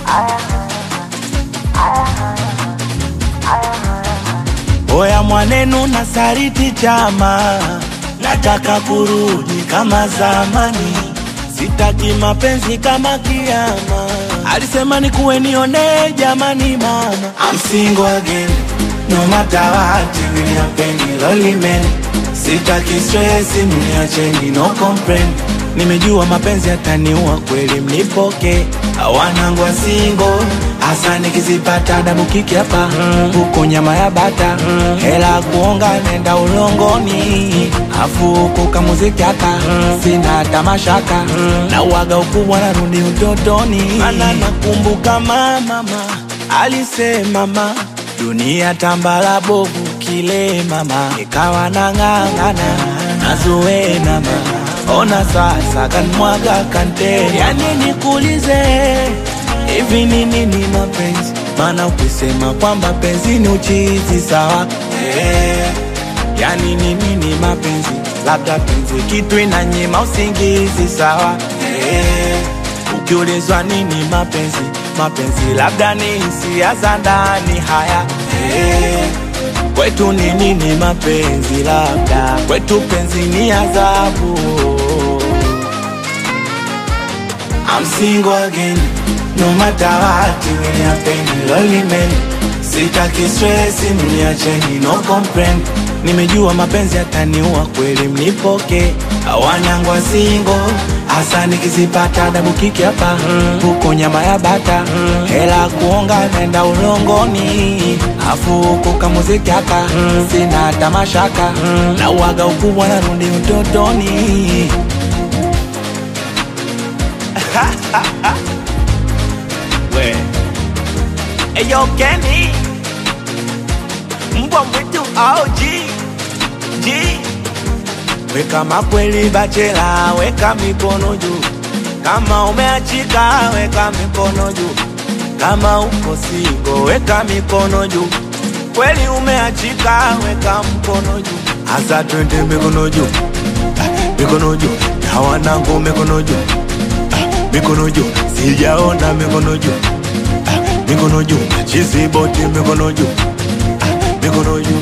Oya mwanenu na sariti chama, nataka kurudi kama zamani, sitaki mapenzi kama kiama. Alisema ni kuwe nione jamani, mama I'm single again, no matter what, will happen, lonely man. Sitaki stress, mniacheni, no complain. Nimejua mapenzi yataniua kweli, mnipoke wanangu wa single hasa nikizipata damu kiki hapa huko nyama ya bata hela kuonga nenda ulongoni afu huko kamuziki haka sina tamashaka na uwaga ukubwa narudi utotoni mana nakumbuka mama alisema mama dunia tambala bovu kile mama ikawa nang'ang'ana nazuwe mama ona sasa kanmwaga kante yani nikulize hivi ni nini mapenzi? Maana ukisema kwamba penzi ni uchizi sawa, eh, yani ni nini mapenzi? Labda penzi kitu inanyima usingizi sawa, eh, ukiulizwa nini mapenzi? Mapenzi labda ni hisia za ndani haya, eh, kwetu ni nini mapenzi? Labda kwetu penzi ni adhabu. I'm single again No matter what will happen lonely man Sitaki stress mniacheni no complain Nimejua mapenzi yataniua kweli mnipoke Wanyangu wa single hasa nikizipata dabu kiki hapa huko nyama ya bata hela kuonga nenda ulongoni afu huko kamuziki haka sina tamashaka na uwaga ukubwa narudi utotoni we Eyo Kenny mbwa mwitu OG G Weka makweli bachela, weka mikono juu kama umeachika, weka mikono juu kama uko singo, weka mikono juu kweli umeachika, weka mkono juu hasa twende mikono juu Ah, mikono juu na wanangu mikono juu Ah, mikono juu sijaona mikono juu Ah, mikono juu chizi boti mikono juu Ah, mikono juu